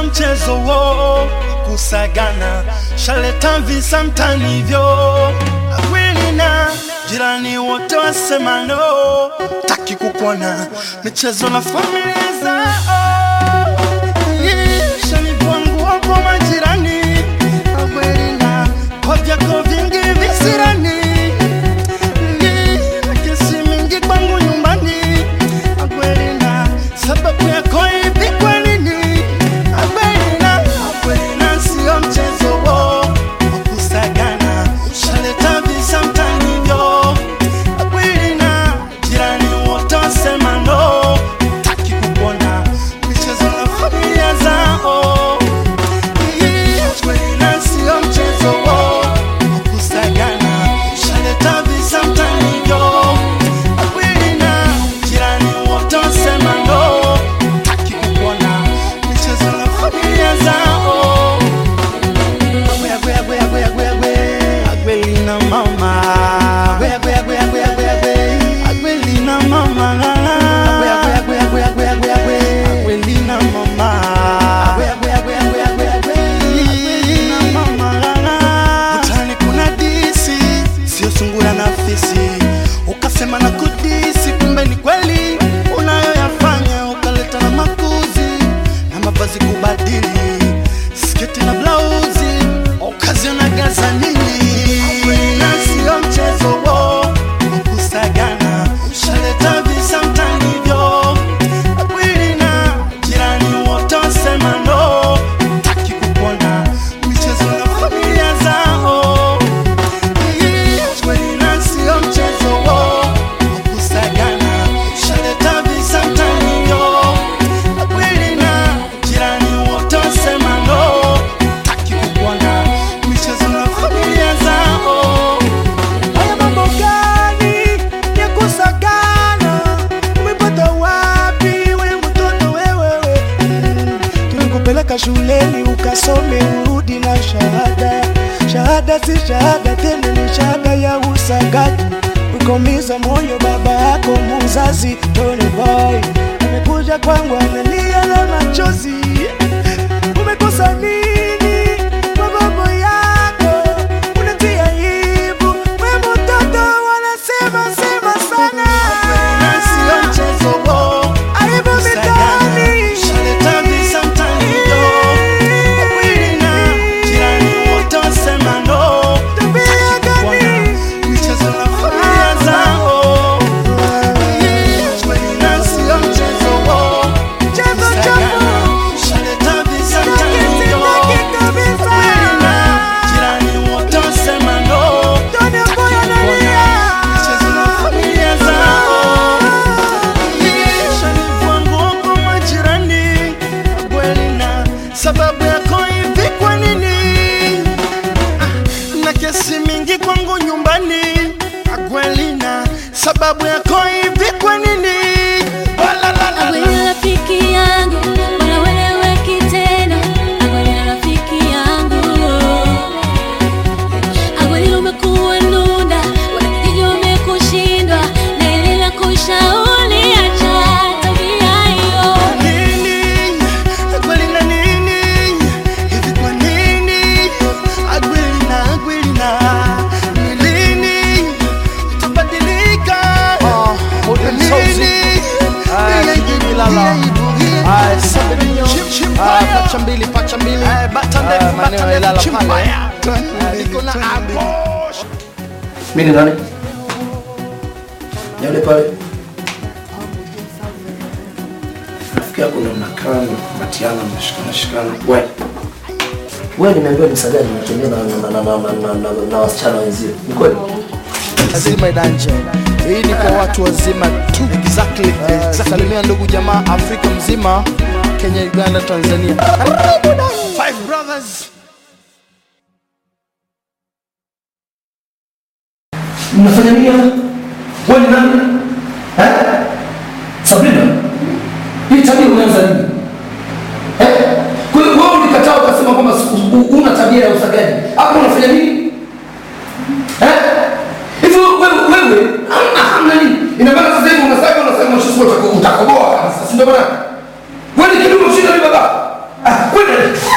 mchezo wo kusagana, shaleta visa mtani hivyo kweli na jirani wote wasema no, taki kukuona michezo na familia zao shanivua nguo kwa majirani kweli na kwa vyako vingi visirani na kesi mingi kwangu nyumbani kweli na sababu yako hivi kwa nini kweli na kweli na sio mchezo wo wa kusagana shaleta visa mtani hivyo kweli na jirani wote wasema no taki kukuona michezo na familia zao kweli na sio mchezo wo wa kusagana shaleta visa mtani hivyo kweli na jirani wote wasema no taki kukuona michezo na familia zao Gwea, gwea, gwea, gwea, gwea, gwea. Agbelina mama Gwea, gwea, gwea, gwea, gwea, gwea. Agbelina mama Gwea, gwea, gwea, gwea, gwea, gwea, gwea. Agbelina mama Gwea, gwea, gwea, gwea, gwea, gwea. Agbelina mama Utani kuna disi sio sungura na fisi ukasema na kudisi kumbe ni kweli unayoyafanya ukaleta na makuzi na mavazi kubadili sketi na blauzi ukaziona gaza nini na sio mchezo wo wa kusagana shaleta visa mtani hivyo kweli na jirani wote wasema no taki kukuona michezo na familia zao kweli na sio mchezo wo wa kusagana shaleta visa mtani hivyo kweli na jirani wote wasema no taki kukuona michezo na familia zao Haya mambo gani ya kusagana? Umepata wapi we mtoto wewe? Mm, Tulikupeleka shuleni ukasome urudi na shahada. Shahada si shahada tena, ni shahada ya usagaji. Ukaumiza moyo baba yako muzazi Tony Boy amekuja kwangu analia na machozi. Umekosa nini kwa mambo yako? Unatia aibu we mtoto, wanasema sema sana. na sio mchezo wo Aibu mitaani. shaleta visa mtani hivyo kweli na jirani wote wasema no Tabia gani? michezo na familia zao kweli na sio mchezo wo Mchezo chafu. shaleta visa mtani hivyo Sitaki kabisa. kweli na jirani wote wasema no Tony Boy analia. michezo na familia zao shanivua nguo kwa majirani kweli na sababu yako hivi kwa nini Ah, na kesi mingi kwangu nyumbani kweli na sababu yako hivi kwa nini Walalala. Wewe rafiki yangu, wala weleweki tena. Wewe rafiki yangu. Awali umekuwa nunda, wanakijiji wamekushindwa, na ile la kushauri acha tabia hiyo. nini kweli na nini hivi kwa nini agwili na agwili na ni lini itabadilika lini pacha mbili pacha mbili Ah, maeneo ya Ilala pale iko na abo Mimi ni nani? Ni yule pale. Rafiki yako ndo mnakaa mnatiana mnashikana shikana. Wewe. Wewe nimeambiwa ni sagani unatembea na na na na na na na- na wasichana wenzio. Ni kweli? Zima Idanje. Hii ni kwa watu wazima tu. Exactly. Salimia ndugu jamaa Afrika mzima, Kenya, Uganda, Tanzania. five brothers Mnafanya nini hapa? Wewe ni nani? Eh? Sabrina. Hii tabia unaanza nini? Eh? Kwa hiyo wewe ulikataa ukasema kwamba siku- u- una tabia ya usagaji. Hapo unafanya nini? Eh? Hivyo wewe wewe hamna hamna nini? Ina maana sasa hivi unasema unasema mshushu utakoboa kabisa. Si ndio bwana? Wewe ni kidume ushinda ni baba. Ah, kwenda